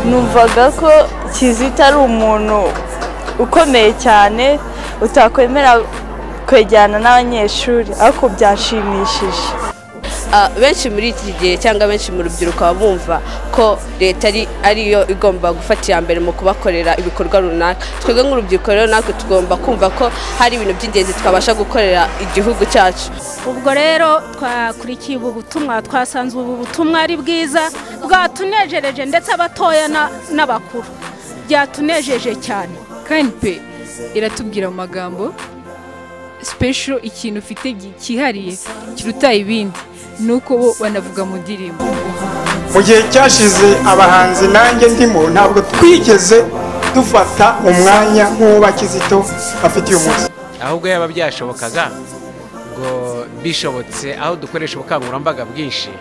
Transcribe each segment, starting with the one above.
numvaga ko kizito ari umuntu ukomeye cyane utakwemera kwegerana n'abanyeshuri ariko byanshimishije benshi muri iki gihe cyangwa benshi mu rubyiruko baba bumva ko leta ariyo igomba gufata iya mbere mu kubakorera ibikorwa runaka twebwe nk'urubyiruko rero natwe tugomba kumva ko hari ibintu by'ingenzi twabasha gukorera igihugu cyacu ubwo rero twakurikiye ubu butumwa twasanze ubu butumwa ari bwiza bwatunejereje ndetse abatoya n'abakuru byatunejeje cyane knp iratubwira mu magambo sipesho ikintu ufite cyihariye kiruta ibindi nuko bo banavuga mu ndirimbo mu gihe cyashize abahanzi nanjye ndimo ntabwo twigeze dufata umwanya nk'uwo bakizito bafite uyu munsi ahubwo yaba byashobokaga ngo bishobotse aho dukoresha ubukangurambaga bwinshi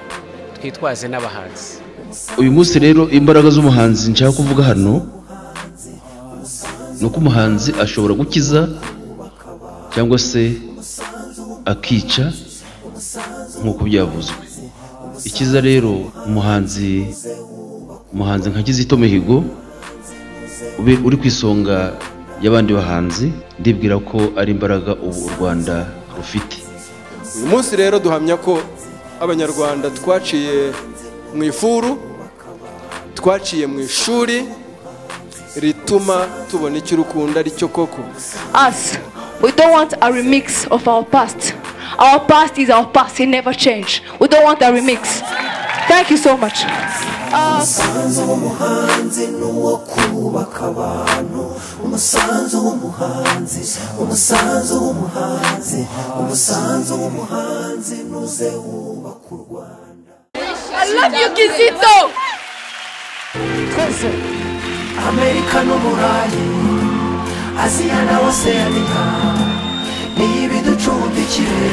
twitwaze n'abahanzi uyu munsi rero imbaraga z'umuhanzi nshaka kuvuga hano ni uko umuhanzi ashobora gukiza cyangwa se akica nk'uko byavuzwe ikiza rero umuhanzi umuhanzi nka kizito mihigo uri ku isonga y'abandi bahanzi ndibwira ko ari imbaraga ubu u rwanda rufite uyu munsi rero duhamya ko abanyarwanda twaciye mu ifuru twaciye mu ishuri rituma tubona icyo urukunda aricyo koko us. We don't want a remix of our past. Our past is our past, it never changed. We don't want a remix. Thank you so much. Uh, I love you, Kizito! twese amerika n'uburayi aziya na oseanika niyo ibiducumbikire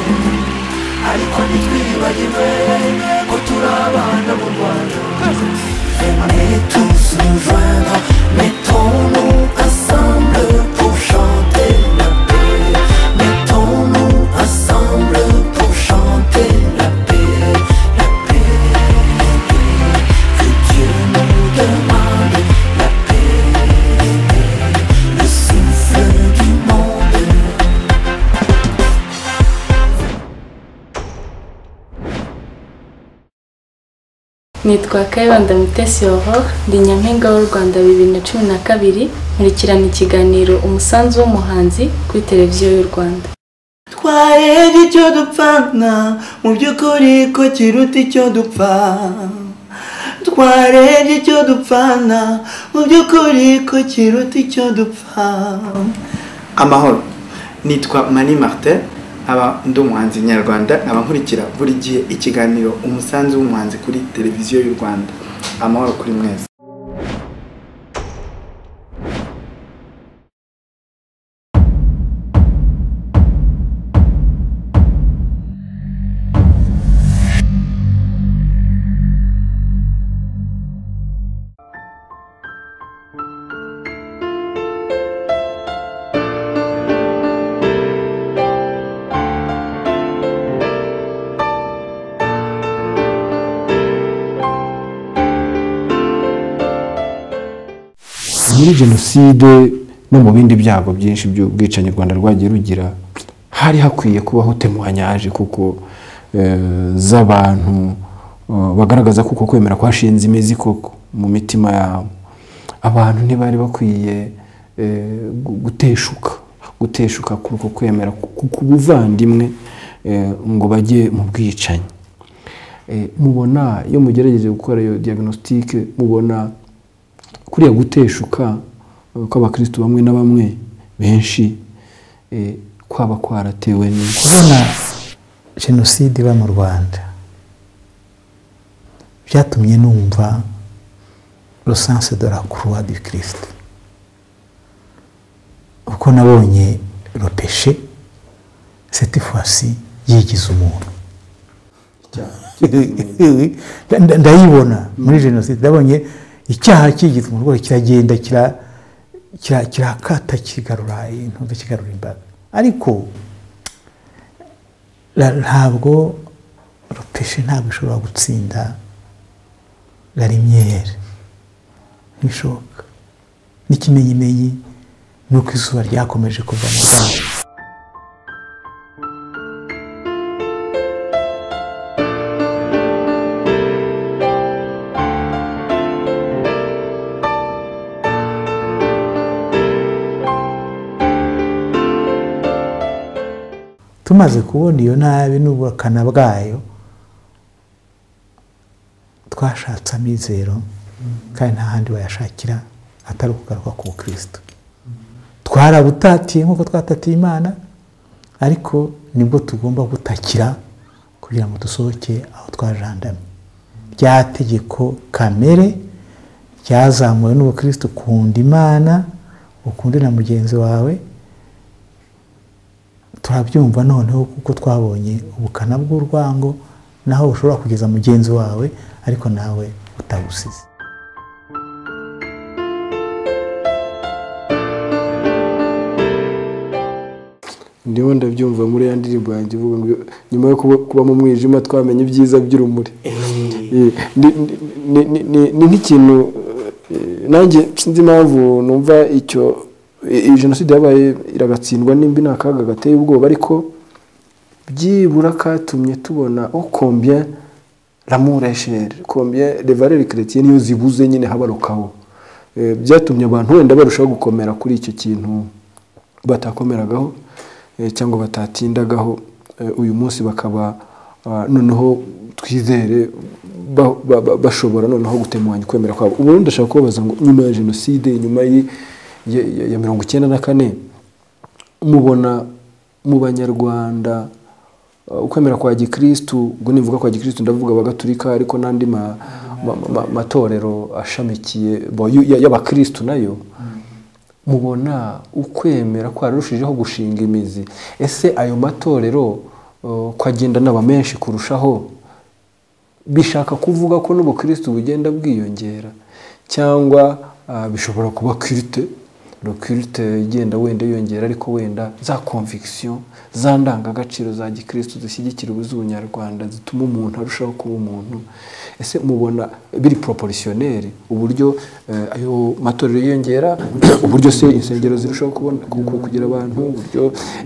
ariko ntitwibagiwe ko turi abana mu rwanda Mais tous nous joindre, mettons-nous ensemble pour chanter la paix. Mettons-nous ensemble pour chanter la paix, la paix, la paix. Que Dieu nous demande la paix, le souffle du monde. nitwa kayibanda mutesi aurore ndi nyampinga w'u rwanda bibiri na cumi na kabiri nkurikirana ikiganiro umusanzu w'umuhanzi kuri televiziyo y'u rwanda twahera icyo dupfana mu by'ukuri ko kiruta icyo dupfa twarebye icyo dupfana mu by'ukuri ko kiruta icyo dupfa amahoro nitwa mani martin aba ndi umuhanzi nyarwanda nkaba nkurikira buri gihe ikiganiro umusanzu w'umuhanzi kuri televiziyo y'u rwanda amahoro kuri mwese muri jenoside no mu bindi byago byinshi by'ubwicanyi u rwanda rwagiye rugira hari hakwiye kubaho temuwanyaje kuko z'abantu bagaragaza kuko kwemera kwashinze imizi koko mu mitima yabo abantu ntibari bakwiye guteshuka guteshuka kuko kwemera ku buvandimwe ngo bajye mu bwicanyi mubona iyo mugerageje gukora iyo diagnostique mubona kuriya guteshuka kw'abakirisitu bamwe na bamwe benshi kwaba kwaratewe n'iki kubona jenoside iba mu rwanda byatumye numva rusanse de la croix du christ uko nabonye ropeshe cette fois-ci yigize umuntu ndayibona muri jenoside ndabonye icyaha kigize umurwayi kiragenda kirakata kigarura intunze kigarura imbaga ariko ntabwo ropeshe ntabwo ishobora gutsinda garimyeri ntishoboka n'ikimenyimenyi ni uko izuba ryakomeje kuva mu rwanda tumaze kubona iyo nabi n'ubukana bwayo twashatse amizero kandi nta handi wayashakira atari ukugaruka ku bukristo twarabutatiye nk'uko twatatiye imana ariko nibwo tugomba gutakira kugira ngo dusohoke aho twajandamye rya tegeko kamere ryazamuwe n'ubukristo ukunda imana ukunde na mugenzi wawe turabyumva noneho kuko twabonye ubukana bw'urwango naho ushobora kugeza mugenzi wawe ariko nawe utabusize ndimo ndabyumva muri ya ndirimbo yanjye ivuga ngo nyuma yo kuba- kuba mu mwijima twamenye ibyiza by'urumuri Eh, ni- ni- ni- ni- ni nk'ikintu eh, nanjye sinzi impamvu numva icyo iyi jenoside yabaye iragatsindwa nimba ni akaga gateye ubwoba ariko byibura katumye tubona okombye l'amour est cher combien les valeurs chrétiennes iyo zibuze nyine habarukaho Eh, byatumye abantu wenda barushaho gukomera kuri icyo kintu batakomeragaho eh, cyangwa batatindagaho eh, uyu munsi bakaba ah, noneho twizere ba- ba- ba- bashobora noneho gutemanya ukwemera kwabo ubu ndashaka kubabaza ngo nyuma ya jenoside nyuma y'i- ya- ya- ya mirongo icyenda na kane mubona mu banyarwanda ah, ukwemera kwa gikristu ubwo nivuga kwa gikristu ndavuga abagatulika ariko n'andi ma- ma- ma- ma- matorero ashamikiye bo- y- y'abakristu nayo mubona ukwemera kwararushijeho gushinga imizi ese ayo matorero uh, kwagendana aba menshi kurushaho bishaka kuvuga ko n'ubukristo bugenda bwiyongera cyangwa uh, bishobora kuba kirite kirite igenda wenda yiyongera ariko wenda za conviction za ndangagaciro za gikristo zishyigikira ubuz'ubunyarwanda zituma umuntu arushaho kuba umuntu ese mubona biri proportionnel uburyo eh, ayo matorero yiyongera uburyo se insengero zirushaho kubona ku- ku- kugira abantu uburyo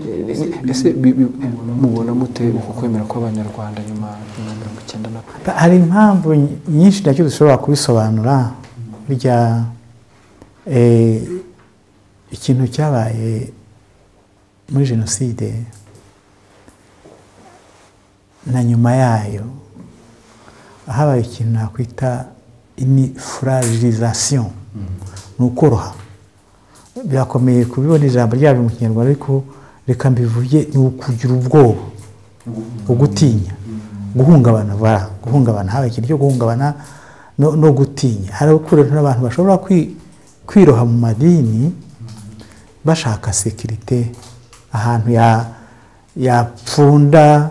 eh, ni- ese bi- bi- mubona mute uku kwemera kw'abanyarwanda nyuma ya mirongo icyenda na kane hari impamvu ny- nyinshi nacyo dushobora kubisobanura burya eh, ikintu cyabaye muri jenoside na nyuma yayo habaye ikintu nakwita imifragilisation ni ukoroha birakomeye kubibona ijambo ryabyo mu kinyarwanda ariko reka mbivuge ni ukugira ubwoba ugutinya guhungabana bara guhungabana haba ikintu cyo guhungabana no, no gutinya hari ukuntu abantu bashobora kwi, kwiroha mu madini bashaka sekirite ahantu ya yapfunda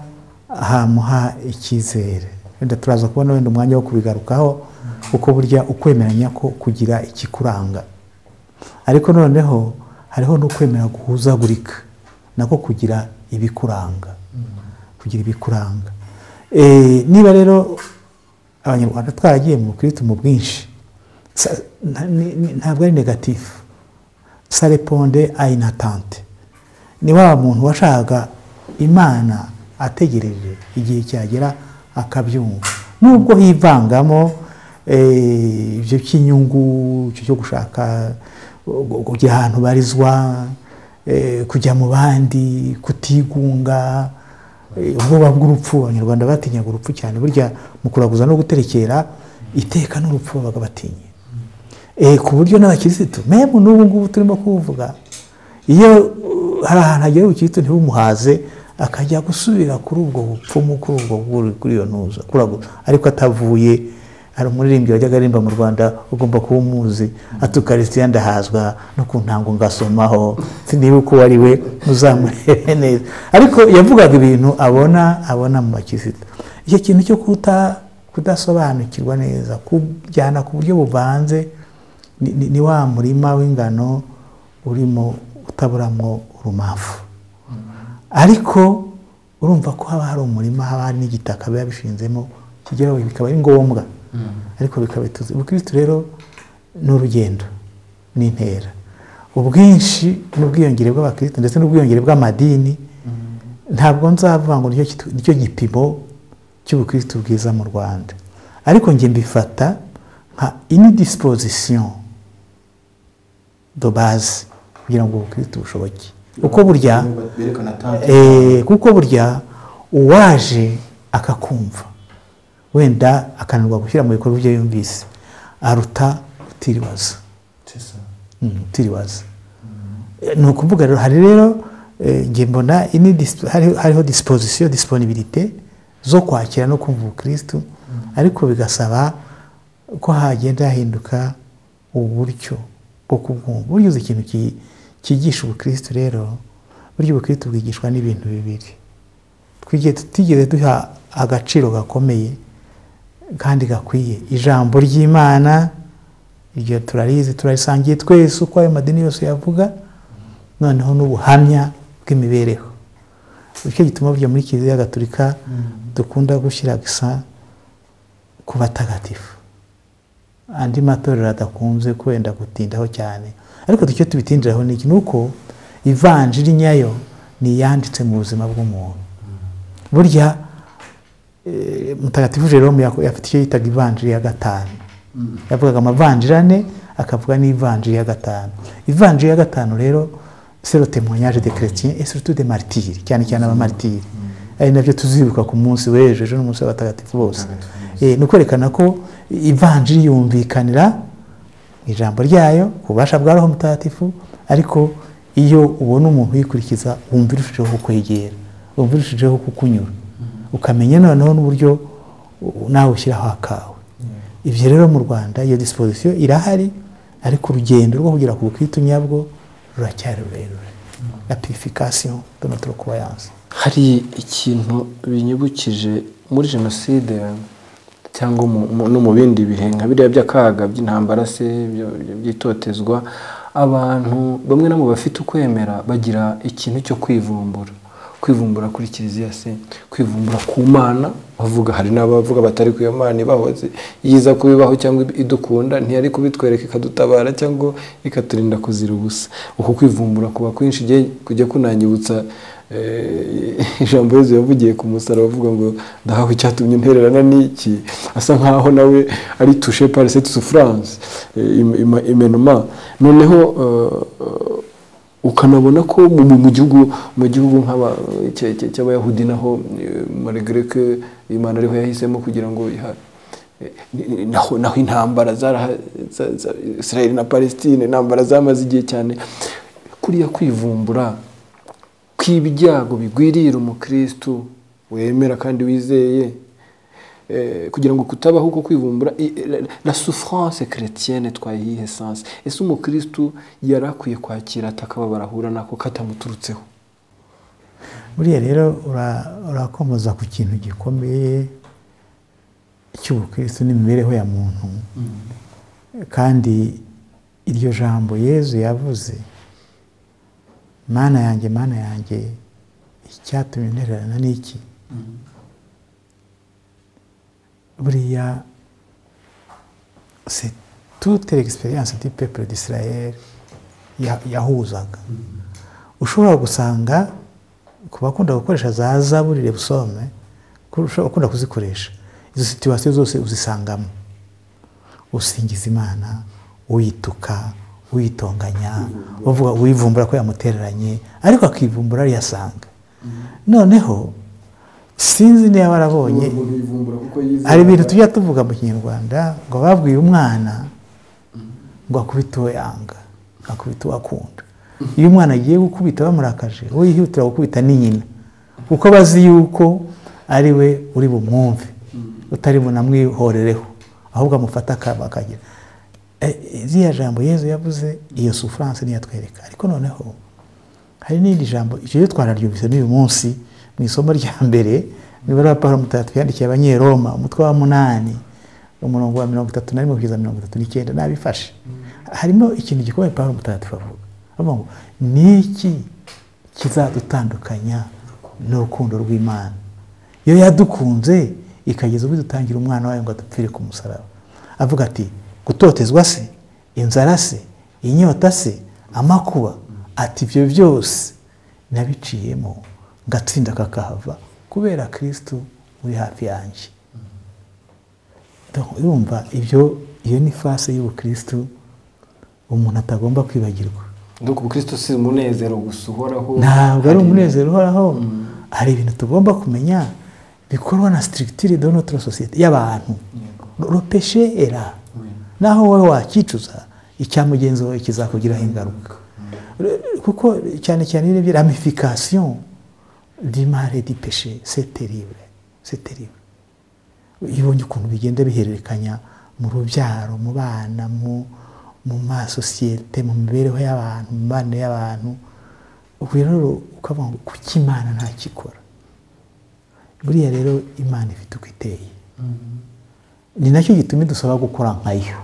hamuha icyizere wenda turaza kubona wenda umwanya wo kubigarukaho kuko burya ukwemeranya ko kugira ikikuranga ariko noneho hariho n'ukwemera guhuzagurika nako kugira ibikuranga kugira ibikuranga Eh, niba rero abanyarwanda twaragiye mu bukirisitu mu bwinshi sa- nta- ni- ni- ntabwo ari negatifu sareponde ayinatante ni wa muntu washakaga imana ategereje igihe cyagera akabyumva nubwo hivangamo eh, ibyo by'inyungu icyo cyo gushaka gu- kugira ahantu barizwa eh, kujya mu bandi kutigunga eh, ubwoba bw'urupfu abanyarwanda batinyaga urupfu cyane burya mu kuraguza no guterekera iteka n'urupfu babaga batinye Eh, ku buryo n'abakirisitu memu n'ubu ngubu turimo kuvuga iyo uh, hari ahantu hagera ubukirisitu ntibumuhaze akajya gusubira kuri ubwo bupfumu kuri ubwo bwuri- kuri iyo ntuza kuraguza ariko atavuye hari umuririmbyi wajyaga aririmba mu rwanda ugomba kuba umuzi ati ukarisitiya ndahazwa no ku ntango ngasomaho sinibuka uwo ari we muzamurebe neza ariko yavugaga ibintu abona abona mu bakirisitu icyo kintu cyo kuta kudasobanukirwa neza kujyana ku buryo buvanze ni, ni, ni wa murima w'ingano urimo utaburamwo urumamfu ariko urumva ko haba hari umurima haba hari n'igitaka biba bishinzemo kigeraho bikaba ari ngombwa ariko bikaba bituzi ubukirisitu rero ni urugendo ni intera ubwinshi n'ubwiyongere bw'abakirisitu ndetse n'ubwiyongere bw'amadini ntabwo nzavuga ngo nicyo kitu- nicyo gipimo cy'ubukirisitu bwiza mu rwanda ariko njye mbifata nka inidisipozisiyo do baze kugira ngo ubukirisitu bushoboke uko burya Berekana tanki. Eh, kuko burya uwaje akakumva wenda akananirwa gushyira mu bikorwa ibyo yumvise aruta utiribaza Mm, utiribaza ni ukuvuga rero hari rero eh, njye mbona ini disp- hari- hariho disipozisiyo disiponibirite zo kwakira no kumva ubukirisitu ariko bigasaba ko hagenda hahinduka uburyo bwo kubwumva burya uzi ikintu ki- cyigisha ubukirisitu rero burya ubukirisitu bwigishwa n'ibintu bibiri twigiye tutigeze duha agaciro gakomeye kandi gakwiye ijambo ry'imana iryo turarizi turarisangiye twese uko ayo madini yose yavuga noneho n'ubuhamya bw'imibereho nicyo gituma burya muri kiliziya gatolika dukunda gushyira gusa ku batagatifu andi matorero adakunze kwenda gutindaho cyane ariko ducyo tubitindiraho ni iki ni uko ivanjiri nyayo ni iyanditse mu buzima bw'umuntu burya eh, mutagatifu jerome yako- afite icyo yitaga ivanjiri ya gatanu yavugaga amavanjiri ane akavuga n'ivanjiri ya gatanu ivanjiri ya gatanu rero sero témoignage de chrétien et surtout de martyrs cyane cyane abamaritiri ari nabyo tuzibuka ku munsi w'ejo ejo n'umunsi w'abatagatifu bose Eh, ni ukwerekana ko ivanjiri yumvikanira mu ijambo ryayo ku bubasha bwa roho mutagatifu ariko iyo ubona umuntu uyikurikiza wumva irushijeho kukwegera wumva irushijeho kukunyura ukamenya noneho n'uburyo u- nawe ushyiraho akawe ibyo rero mu rwanda iyo disipozisiyo irahari ariko urugendo rwo kugera ku bukritu nyabwo ruracyari rurerure la purification de notre croyance hari ikintu binyibukije muri jenoside cyangwa mu- mu- no mu bindi bihe nka biriya by'akaga by'intambara se byo- byo by'itotezwa abantu bamwe na bo bafite ukwemera bagira ikintu cyo kwivumbura kwivumbura kuri kiliziya se kwivumbura ku mana bavuga hari n'abavuga batari ku iyo mana ibahoze yiza kubibaho cyangwa idukunda ntiyari kubitwereka ikadutabara cyangwa ikaturinda kuzira ubusa uku kwivumbura kuba kwinshi igihe kujya kunanyibutsa eh, ijambo yezu yavugiye ku musaraba avuga ngo ndahawe icyatumye ntererana n'iki asa nkaho nawe ari tushe parise souffrance eh, im- im- imenoma noneho eh, ukanabona ko mu- mu mu gihugu mu gihugu nk'aba- cya- cya- cy'abayahudi naho maregere ko imana ariho yahisemo kugira ngo iha- eh, ni- ni- naho naho intambara zaraha- za- za- israel na palestine intambara zamaze igihe cyane kuriya kwivumbura kw'ibyago bigwirira umukristu wemera kandi wizeye eh, kugira ngo kutabaho uko kwivumbura i- la- la souffrance chrétienne twayihe sens ese umukristu yari akwiye kwakira atakababara ahura nako katamuturutseho buriya rero ura- urakomoza ku kintu gikomeye cy'ubukristo n'imibereho ya muntu kandi iryo jambo yezu yavuze mana yanjye mana yanjye icyatumye ntererana n'iki buriya se toute l'expérience du peuple d'israel ya- yahuzaga ushobora gusanga ku bakunda gukoresha za zaburi rebusome kurusha ukunda kuzikoresha izo situwasiyo zose uzisangamo usingiza imana uyituka uyitonganya uvuga uyivumbura ko yamutereranye ariko akivumbura ariyasanga noneho sinzi niba barabonye hari ibintu tujya tuvuga mu kinyarwanda ngo babwiye umwana ngo akubite uwo yanga akubita uwo akunda iyo umwana agiye gukubita bamurakaje uwo yihutira gukubita ni nyina kuko bazi yuko ari we uri bumwumve utari bunamwihorereho ahubwo amufata akaba akagira Eh, iriya jambo yezu yavuze iyo souffrance niyo atwereka ariko noneho hari n'irindi jambo icyo ryo twararyumvise n'uyu munsi mu isomo rya mbere nibura pawulo mutagatifu yandikiye abanyeroma umutwe wa munani umurongo wa mirongo itatu na rimwe kugeza mirongo itatu n'icyenda nabifashe harimo ikintu gikomeye pawulo mutagatifu avuga avuga ngo ni iki kizadutandukanya n'urukundo rw'imana iyo yadukunze ikageza ubwo idutangira umwana wayo ngo adupfire ku musaraba avuga ati gutotezwa se inzara se inyota se amakuba ati ibyo byose nabiciyemo ngatsinda kakahava kubera kirisitu uri hafi yanjye Donc, urumva ibyo iyo ni fase y'ubukirisitu umuntu atagomba kwibagirwa Nuko ubukristo si umunezero gusa uhoraho ntabwo ari umunezero uhoraho hari ibintu tugomba kumenya bikorwa na sitirigitire do notro sosiyete y'abantu ropeshe era naho wowe wakicuza icya mugenzi wawe kizakugiraho ingaruka kuko cyane cyane iyo urebye ramifikasiyo dimare di peshe seteribe seteribe iyo ubonye ukuntu bigenda bihererekanya mu rubyaro mu bana mu mu masosiyete mu mibereho y'abantu mu mibano y'abantu ubwo rero ukavuga ngo kuki imana ntakikora buriya rero imana ifite uko iteye ni nacyo gituma idusaba gukora nkayo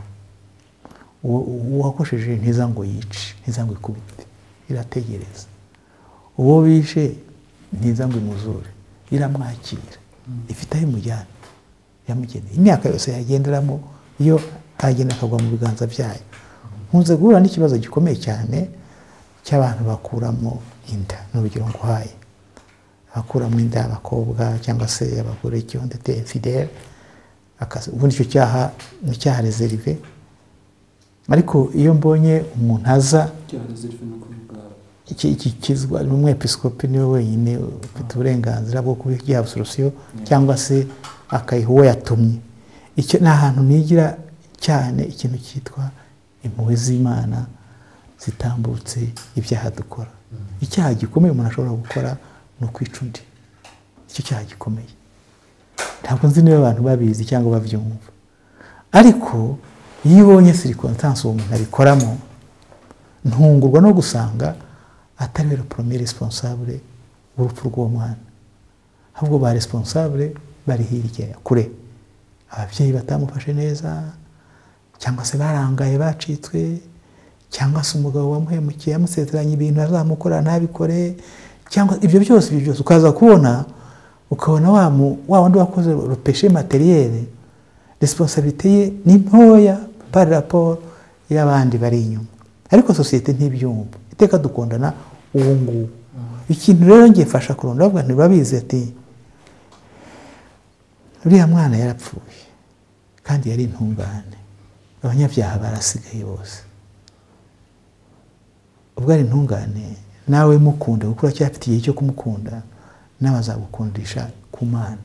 uwakosheje ntiza ngo yice ntiza ngo ikubite irategereza uwo wishe ntiza ngo imuzure iramwakira ifite aho imujyana yamugeneye imyaka yose yagenderamo iyo aragenda akagwa mu biganza byayo nkunze guhura n'ikibazo gikomeye cyane cy'abantu bakuramo inda ni urugero nguhaye abakuramo inda y'abakobwa cyangwa se abagore icyo ndetse fidele akazi ubundi icyo cyaha ni icyaha rezerive ariko iyo mbonye umuntu aza iki gikizwa ni umwepisikopi niwe wenyine ufite uburenganzira bwo kubiha solusiyo cyangwa se akayiha uwo yatumye icyo ni ahantu nigira cyane ikintu cyitwa impuhwe z'imana zitambutse ibyaha dukora icyaha gikomeye umuntu ashobora gukora ni ukwica undi icyo cyaha gikomeye ntabwo nzi niba abantu babizi cyangwa babyumva ariko iyo ubonye sirikonsansi uwo muntu abikoramo ntungurwa no gusanga atari we poromire responsable w'urupfu rw'uwo mwana ahubwo ba responsable bari hirya kure ababyeyi batamufashe neza cyangwa se barangaye bacitswe cyangwa se umugabo wamuhemukiye yamusezeranye ibintu azamukora ntabikore cyangwa ibyo byose ibyo byose ukaza kubona ukabona wa wa wundi wakoze rupeshe materiyeri resiponsabite ye ni ntoya pari raporo y'abandi bari inyuma ariko sosiyete ntibyumva iteka dukundana uwo nguwo ikintu rero ngiye fasha kurunda bavuga ntibabizi ati uriya mwana yarapfuye kandi yari intungane abanyabyaha barasigaye bose ubwo ari intungane nawe mukunda kuko uracyafite igihe cyo kumukunda nawe azagukundisha ku mana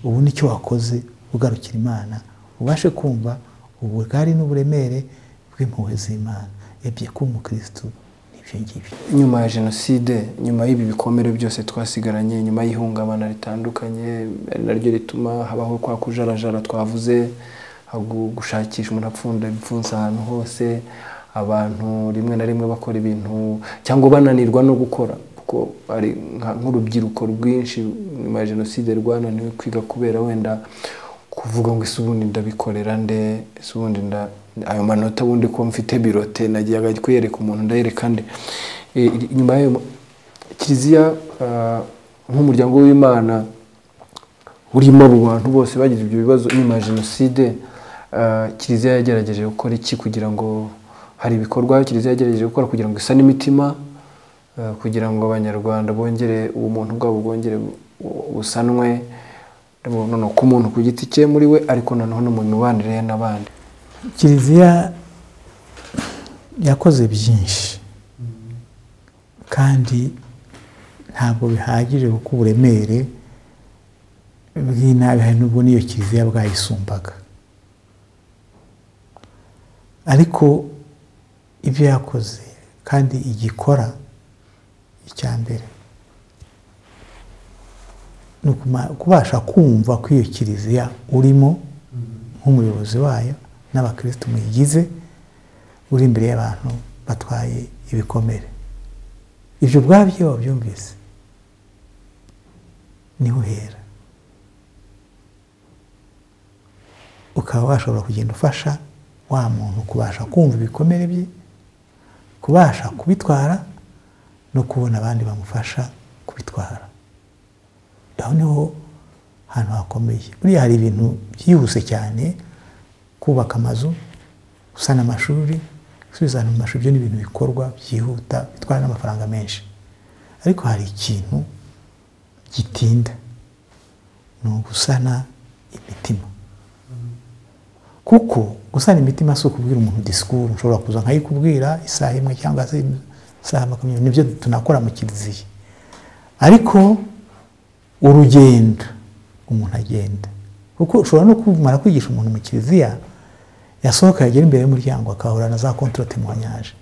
ubu nicyo wakoze ugarukira imana ubashe kumva ubugari n'uburemere bw'impuhwe z'imana ebyiri kuba umukirisitu n'ibyo ngibyo nyuma ya jenoside nyuma y'ibi bikomere byose twasigaranye nyuma y'ihungabana ritandukanye ari naryo rituma habaho kwa kujarajara twavuze gushakisha umuntu apfunda ibipfunsi ahantu hose abantu rimwe na rimwe bakora ibintu cyangwa bananirwa no gukora kuko ari nk'urubyiruko rwinshi nyuma ya jenoside rwananiwe kwiga kubera wenda kuvuga ngo ese ubundi ndabikorera nde ese ubundi nda ayo manota ubundi ko mfite birote nagiye kuyereka umuntu ndayereka nde nyuma y'ayo kiliziya nk'umuryango w'imana urimo abo bantu bose bagize ibyo bibazo nyuma ya jenoside kiliziya yagerageje gukora iki kugira ngo hari ibikorwa kiliziya yagerageje gukora kugira ngo isane imitima kugira ngo abanyarwanda bongere ubumuntu bwabo bwongere busanwe noneho ku muntu ku giti cye muri we ariko noneho no mu mibanire ye n'abandi kiliziya yakoze byinshi kandi ntabwo bihagije kuko uburemere bw'inabi hari n'ubwo n'iyo kiliziya bwayisumbaga ariko ibyo yakoze kandi igikora icya mbere ni ukubasha kumva ko iyo kiliziya urimo nk'umuyobozi wayo n'abakirisitu muyigize uri imbere y'abantu batwaye ibikomere ibyo ubwabyo wabyumvise niho uhera ukaba washobora kugenda ufasha wa muntu kubasha kumva ibikomere bye kubasha kubitwara no kubona abandi bamufasha kubitwara aho niho hantu hakomeye buriya hari ibintu byihuse cyane kubaka amazu gusana amashuri gusubiza abantu mu mashuri ibyo ni ibintu bikorwa byihuta bitwara n'amafaranga menshi ariko hari ikintu gitinda ni ugusana imitima kuko gusana imitima si ukubwira umuntu disikuru ushobora kuza nkayikubwira isaha imwe cyangwa se isaha makumyabiri nibyo tunakora mu kiliziya ariko urugendo umuntu agenda kuko ushobora no kumara kwigisha umuntu mu kiliziya yasohoka yagera imbere y'umuryango akahura na za kontoroti muhanyaje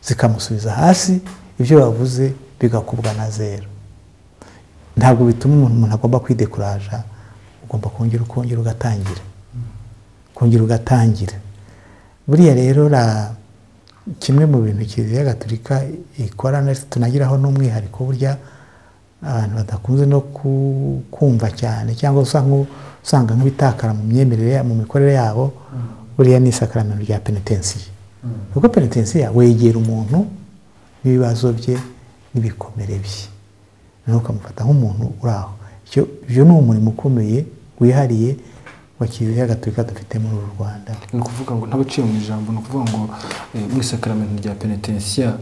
zikamusubiza hasi ibyo wavuze bigakubwa na zero ntabwo bituma umuntu umuntu agomba kwidekuraja ugomba kongera ukongera ugatangira kongera ugatangira buriya rero ra kimwe mu bintu kiliziya gatolika ikora tunagiraho n'umwihariko burya abantu badakunze no kumva cyane cyangwa usanga nk'ibitakara mu myemerere mu mikorere yabo buriya ni isakaramento rya penetensiye kuko penetensiya wegera umuntu n'ibibazo bye n'ibikomere bye nawe ukamufata nk'umuntu uri aho ibyo ni umurimo ukomeye wihariye wa kiliziya gatolika dufite muri uru rwanda ni ukuvuga ngo ntabaciye mu ijambo ni ukuvuga ngo eh, mu isakaramento rya penetensiya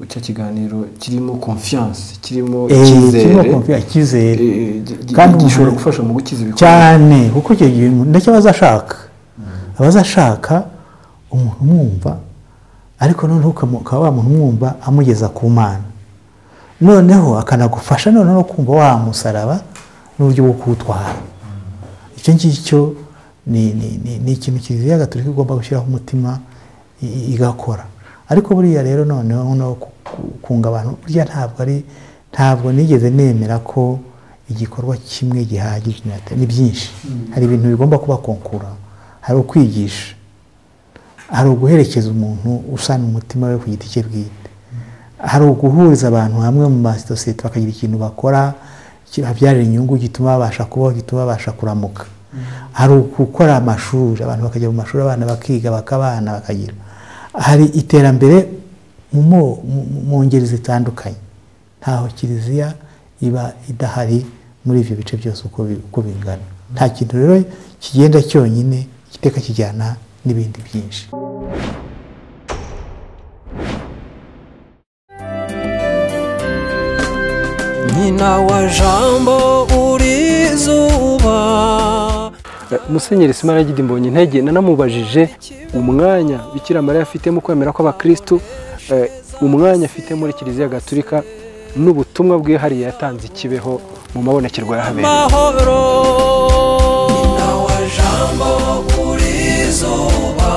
cya kiganiro kirimo confiance kirimo Eh, kirimo icyizere confiance, icyizere. eh, gi- gi- Kandi gishobora umuntu- gufasha mu gukiza ibikorwa cyane kuko icyo gihe umuntu- ndacyo aba azashaka aba azashaka umuntu umwumva ariko noneho ukamu- ukaba wa muntu umwumva amugeza ku mana noneho akanagufasha noneho no kumva wa musaraba n'uburyo bwo kuwutwara icyo ngicyo ni ni- ni- ni ikintu kiliziya gatolika igomba gushyiraho umutima i- i- igakora ariko buriya rero noneho no ku- ku- kunga abantu burya ntabwo ari ntabwo nigeze nemera ko igikorwa kimwe gihagije ni byinshi hari ibintu bigomba kuba konkura hari ukwigisha hari uguherekeza umuntu usana umutima we ku giti cye bwite hari uguhuriza abantu hamwe mu masosiyete bakagira ikintu bakora kibabyarira inyungu gituma babasha kubaho gituma babasha kuramuka hari ugukora amashuri abantu bakajya mu mashuri abana bakiga bakabana bakagira hari iterambere mu mo- mu- mu ngeri zitandukanye ntaho kiliziya iba idahari muri ibyo bice byose uko bi- uko bingana nta kintu rero kigenda cyonyine igiteka kijyana n'ibindi byinshi nyina wa jambo uri zuba Eh, musenyeri simara mbonye intege nanamubajije umwanya bikira mariya afite mu kwemera kw'abakirisitu eh, umwanya afite muri kiliziya gatulika n'ubutumwa bwihariye yatanze ikibeho mu mabonekerwa yahabera mahoro nyina wa jambo uri zuba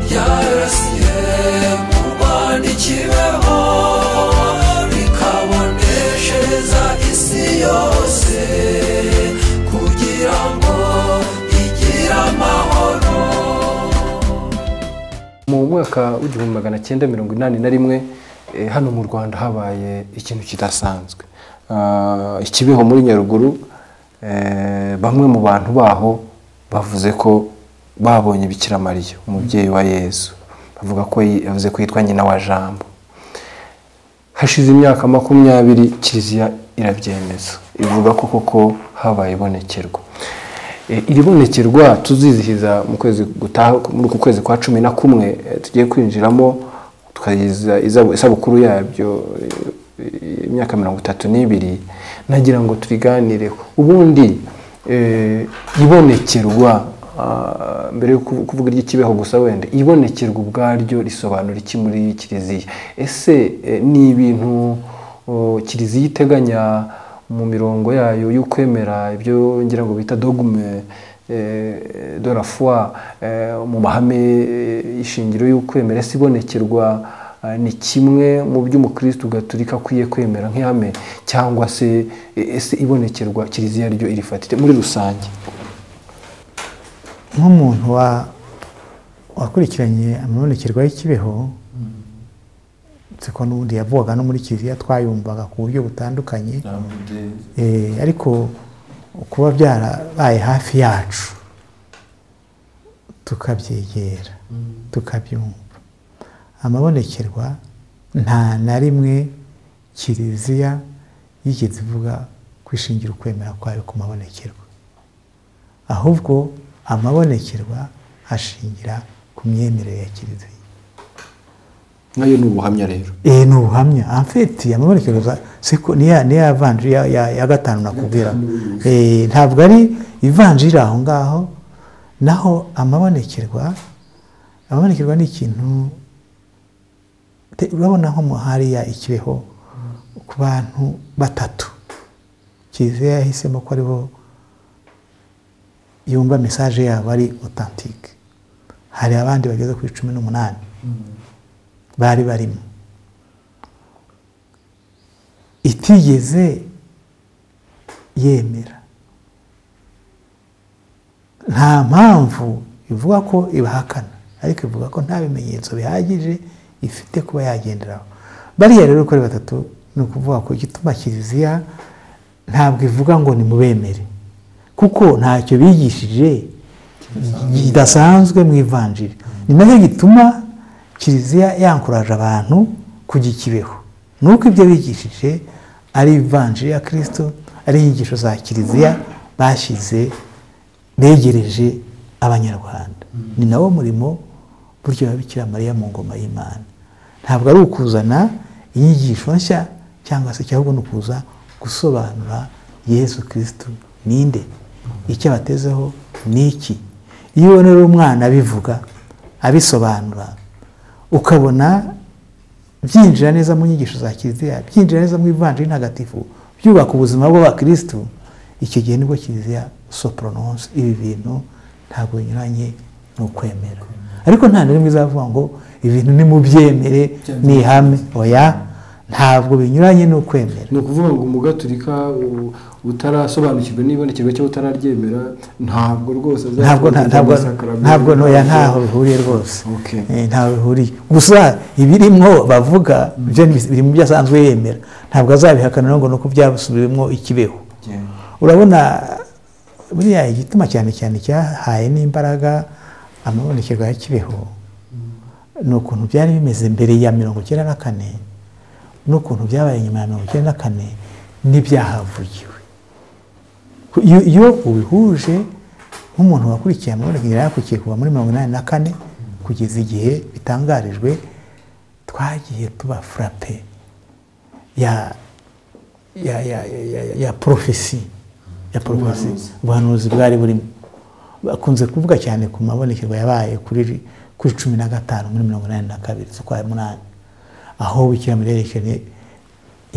ryarasiye mu rwanda ikibeho rikaboneshereza isi yose kugira ngo igire amahoro mu mwaka w'igihumbi magana cyenda mirongo inani na rimwe eh, hano mu rwanda habaye ikintu kidasanzwe Ah, ikibeho muri nyaruguru eh, bamwe mu bantu baho bavuze ko babonye bikira mariya umubyeyi wa yezu bavuga ko yi- yavuze ko yitwa nyina wa jambo hashize imyaka makumyabiri kiliziya irabyemeza ivuga ko koko habaye ibonekerwa Eh, iri bonekerwa tuzizihiza mu kwezi gutaha muri uku kwezi kwa cumi na kumwe eh, tugiye kwinjiramo tukayizihiza izab- isabukuru yabyo eh, imyaka mirongo itatu n'ibiri nagira ngo tubiganireho ubundi eh, ibonekerwa ah, mbere yo kuvu- kuvuga iry'ikibeho gusa wenda ibonekerwa ubwaryo risobanura iki muri kiliziya ese eh, ni ibintu oh, kiliziya iteganya mu mirongo yayo y'ukwemera ibyo ngira ngo bita dogme eh, de la foi eh, mu mahame eh, ishingiro y'ukwemera se ibonekerwa eh, ni kimwe mu byo umukristo gaturika akwiye kwemera nk'ihame cyangwa se eh, ese ibonekerwa kiliziya ryo irifatite muri rusange nk'umuntu wa- wakurikiranye amabonekerwa y'ikibeho siko n'ubundi yavugaga no muri kiliziya twayumvaga ku buryo butandukanye Eh, ariko kuba byarabaye hafi yacu tukabyegera tukabyumva amabonekerwa nta na rimwe kiliziya yigeze ivuga kwishingira ukwemera kwayo ku mabonekerwa ahubwo amabonekerwa ashingira ku myemerere ya kiliziya nayo ni ubuhamya rero eee ni ubuhamya amfeti amabonekerero za seko niya niya vanjiri ya- ya ya gatanu nakubwira Eee, ntabwo ari ivanjiri aho ngaho naho amabonekerwa amabonekerwa ni ikintu te- urabona nko mu hariya ikibeho ku bantu batatu kiliziya yahisemo ko aribo yumva mesaje yabo ari otantike hari abandi bageze kuri cumi n'umunani bari barimo itigeze yemera nta mpamvu ivuga ko ibahakana ariko ivuga ko nta bimenyetso bihagije ifite kuba yagenderaho bariya rero kuri batatu ni ukuvuga ko igituma kiliziya ntabwo ivuga ngo nimubemere kuko ntacyo bigishije kidasanzwe mu ivanjiri ni nacyo gituma kiliziya yankuraje abantu kujya ikibeho ni uko ibyo bigishije ari ivanjiri ya kirisito ari inyigisho za kiliziya bashyize begereje abanyarwanda ni nawo murimo buryo wa bikira mariya mu ngoma y'imana ntabwo ari ukuzana inyigisho nshya cyangwa se cyangwa ni ukuza gusobanura yesu kirisito ninde icyo abatezeho ni iki iyo ubona rero umwana abivuga abisobanura ukabona byinjira neza mu nyigisho za kiliziya byinjira neza mu ivanjiri ntagatifu byubaka ubuzima bw'abakirisitu icyo gihe nibwo kiliziya soporononse ibi bintu ntabwo binyuranye ni ukwemera ariko nta na rimwe izavuga ngo ibintu nimubyemere ni ihame oya ntabwo binyuranye ni ukwemera ni ukuvuga ngo umugaturika u- utarasobanukirwa n'ibonekerwa cyangwa utararyemera ntabwo rwose ntabwo nta- ntabwo ntabwo ntoya ntaho bihuriye rwose Eh, ntaho bihuriye gusa ibirimo bavuga byo ni biri mu byo asanzwe yemera ntabwo azabihakana rero ngo ni uko byasubiwemo ikibeho urabona buriya igituma cyane cyane cyahaye n'imbaraga amabonekerwa ya kibeho ni ukuntu byari bimeze mbere ya mirongo icyenda na kane n'ukuntu byabaye nyuma ya mirongo icyenda na kane n'ibyahavugiwe iyo iyo ubihuje nk'umuntu wakurikiye amabonekerwa yakurikiye kuva muri mirongo inani na kane kugeza igihe bitangarijwe twagiye tuba furape ya ya ya ya- ya ya porofesi ya porofesi ubuhanuzi bwari burimo bakunze kuvuga cyane ku mabonekerwa yabaye kuri kuri cumi na gatanu muri mirongo inani na kabiri z'ukwa munani aho bikira muri yerekanye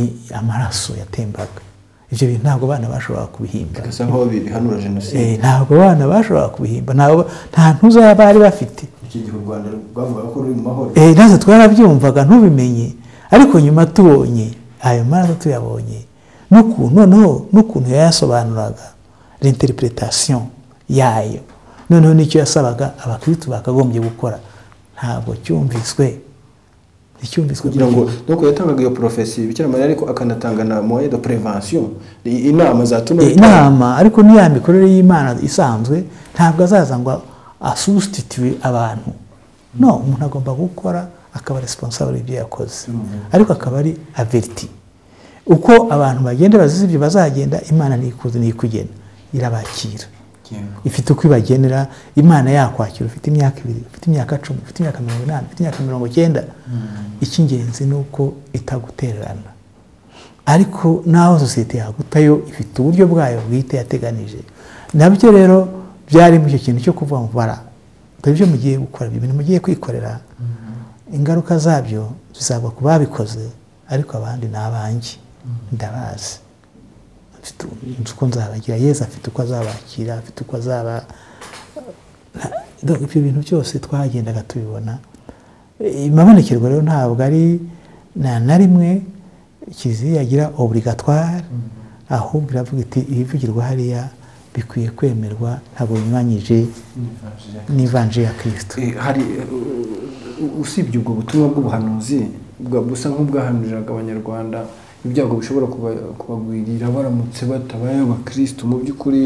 i- amaraso yatembaga ibyo bintu ntabwo abana bashoboraga kubihimba bisa nkaho bihanura Eh, jenoside ntabwo abana bashoboraga kubihimba ntabwo nta ntuza bari bafite iki gihe u rwanda rwavugaga ko ruri mu mahoro Eh, natwe twarabyumvaga ntubimenye ariko nyuma tubonye ayo maraso tuyabonye n'ukuntu noneho n'ukuntu yayasobanuraga l'interpretation yayo noneho n'icyo yasabaga abakirisitu bakagombye gukora ntabwo cyumviswe nticyumviswe kugira ngo doko yatangaga iyo porofesi bikira mariya ariko akanatanga na moye de prevention i- inama zatuma Eh, inama ariko n'iya mikorere y'imana isanzwe ntabwo azaza ngo asusititire abantu no umuntu agomba gukora akaba responsable ibyo yakoze ariko akaba ari averiti uko abantu bagenda bazize ibyo bazagenda imana ntikuze ntikugena irabakira ifite uko ibagenera imana yakwakira ufite imyaka ibiri ufite imyaka cumi ufite imyaka mirongo inani ufite imyaka mirongo icyenda icy'ingenzi ni uko itagutererana ariko naho sosiyete yagutayo ifite uburyo bwayo bwite yateganije nabyo rero byari muri icyo kintu cyo kuvuga ngo bara dore ibyo mugiye gukora ibyo bintu mugiye kwikorera ingaruka zabyo zizagwa ku babikoze ariko abandi ni abanjye ndabazi mfite inzu uko nzabagira yezu afite uko azabakira afite uko azaba Nta- donc ibyo bintu byose twagendaga tubibona imabonekerwa rero ntabwo ari na na rimwe kiliziya yagira obligatoire ahubwo iravuga iti ibivugirwa hariya bikwiye kwemerwa ntabwo binyuranyije n'ivanjiri ya kirisito Eh, hari eh, u- u- usibye ubwo butumwa bw'ubuhanuzi bwa- busa nk'ubwahanuriraga abanyarwanda ibyago bishobora kuba- kubagwirira baramutse batabaye abakirisitu mu by'ukuri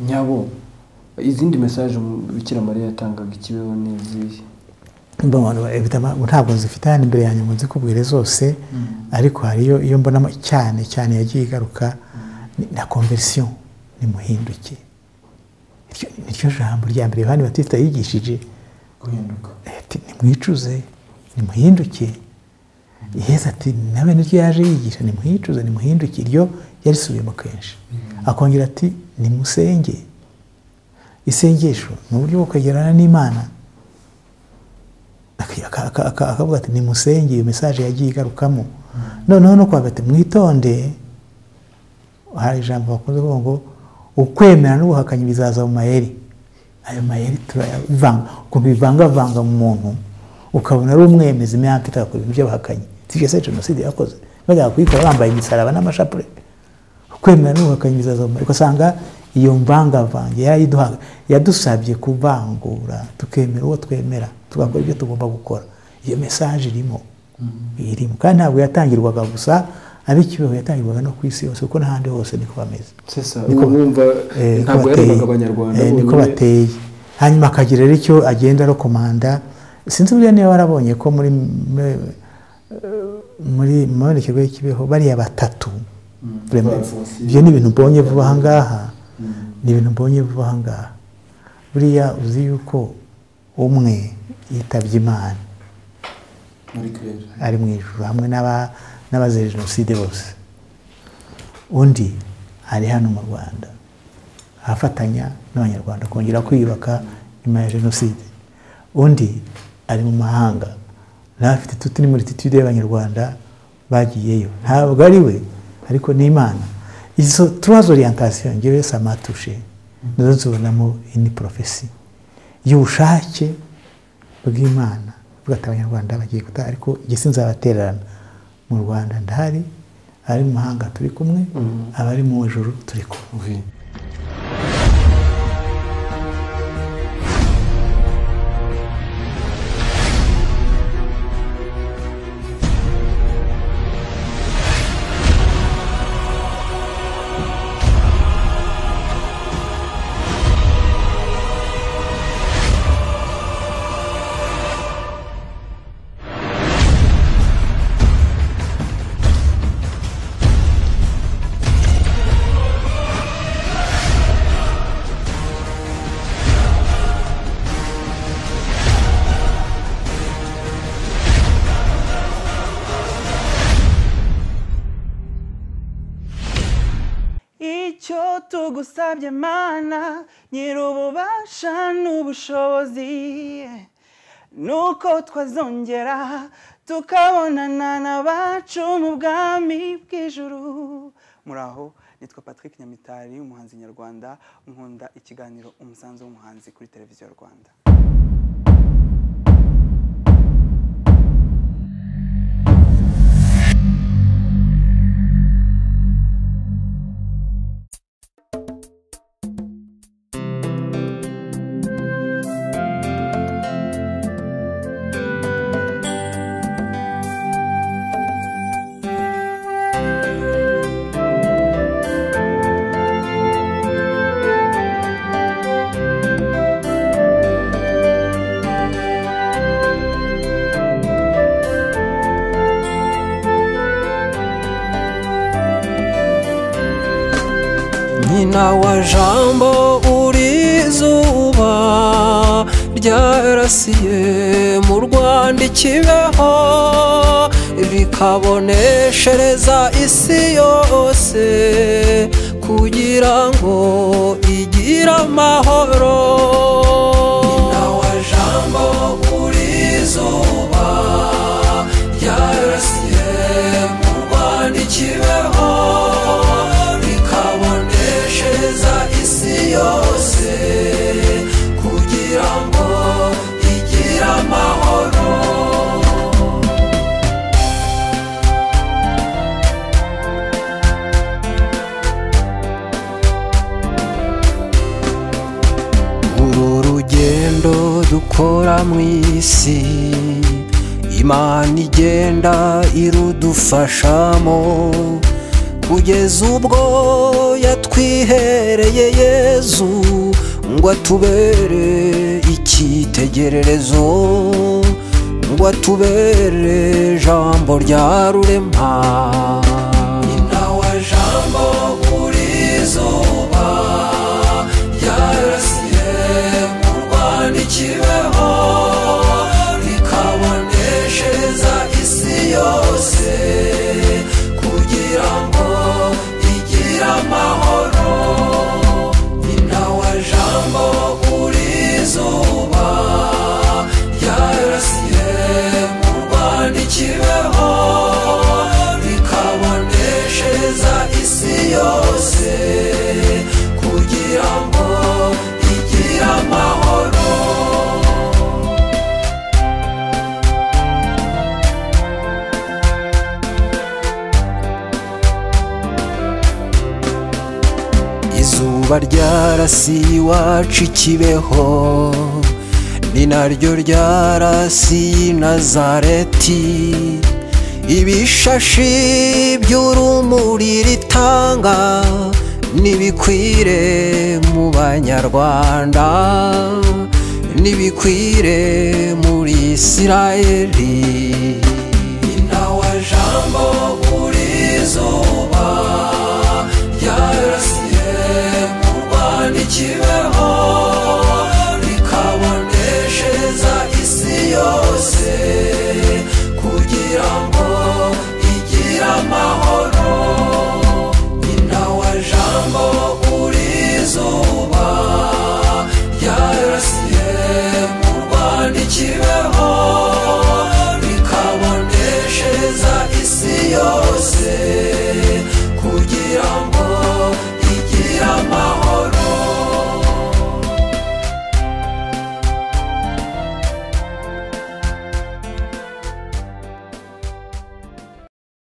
nyabo izindi mesaje mu- bikira mariya yatangaga ikibeho n'izihe Mbona evidama- ntabwo zifite hano imbere yanjye ngo nzikubwire zose ariko hariyo iyo mbonamo cyane cyane yagiye igaruka ni na konverisiyo nimuhinduke Iryo- niryo jambo rya mbere yohani batista yigishije guhinduka ati nimwicuze nimuhinduke iheza ati nawe niryo yaje yigisha nimuhicuze nimuhinduke iryo yarisubiyemo kenshi akongera ati nimusenge isengesho ni uburyo bwo kwegerana n'imana aka- aka- akavuga ati nimusenge iyo mesaje yagiye igarukamo noneho no kuvuga ati mwitonde hari ijambo bakunze kuvuga ngo ukwemera n'ubuhakanyi bizaza mu mayeri ayo mayeri turayavanga ukuntu bivangavanga mu muntu ukabona ari umwemezi imyaka itatu ku bintu by'abahakanyi sibyo se jenoside yakoze bajyaga kuyikora bambaye imisaraba n'amashapure kwemera n'ubuhakanyi bizaza mu mayeri ugasanga iyo mvangavange yarayiduhaga yadusabye kuvangura tukemera uwo twemera tugakora ibyo tugomba gukora iyo mesaje irimo irimo kandi ntabwo yatangirwaga gusa ab'ikibeho yatangirwaga no ku isi yose kuko n'ahandi hose niko bameze Niko- mwumva eh, niko ntabwo bateye. yarebaga abanyarwanda Eh, niko bonyine. bateye hanyuma akagira rero icyo agenda arokomanda sinzi buriya niba warabonye ko muri muri- muri mu mabonekerwa y'ikibeho bariya batatu Vraiment, Bapfuye. ibyo ni ibintu mbonye vuba aha ngaha ni ibintu mbonye vuba aha ngaha buriya uzi yuko umwe yitabye imana muri kirere ari mu ijoro hamwe n'aba- n'abazize jenoside bose undi ari hano mu rwanda afatanya n'abanyarwanda kongera kwiyubaka nyuma ya jenoside undi ari mu mahanga nawe afite tuti n'imuritutude y'abanyarwanda bagiyeyo ntabwo ari we ariko ni imana izo tuwazo oriyantation ngewe samatushe nizo tubonamo ini porofesi y'ubushake bw'imana avuga ati abanyarwanda bagiye gutaha ariko igihe sinzabatererana mu rwanda ndahari abari mu mahanga turi kumwe abari mu ijoro turi kumwe icyo tugusabye mana nyir'ububasha n'ubushobozi nuko twazongera tukabonana n'abacu mu bwami bw'ijuru muraho nitwa patrick nyamitari umuhanzi nyarwanda nkunda ikiganiro umusanzu w'umuhanzi kuri televiziyo rwanda nyina wa jambo uri izuba ryarasiye mu rwanda ikibeho rikaboneshereza isi yose kugira ngo igire amahoro nyina wa jambo uri izuba ryarasiye mu rwanda ikibeho rikaboneshereza isi yose kugira ngo igire amahoro uru rugendo dukora mu isi imana igenda irudufashamo kugeza ubwo yatwihereye yezu ngo atubere icyitegererezo ngo atubere jambo rya rurema nawe jambo uri izuba ryarasiye mu rwanda ikibeho izuba ryarasiye iwacu ikibeho ni naryo ryarasiye i nazareti ibishashi by'urumuri ritanga nibikwire mu banyarwanda nibikwire muri isirayeli Inawa jambo kuri zuba Yarasiye mu Rwanda ikibe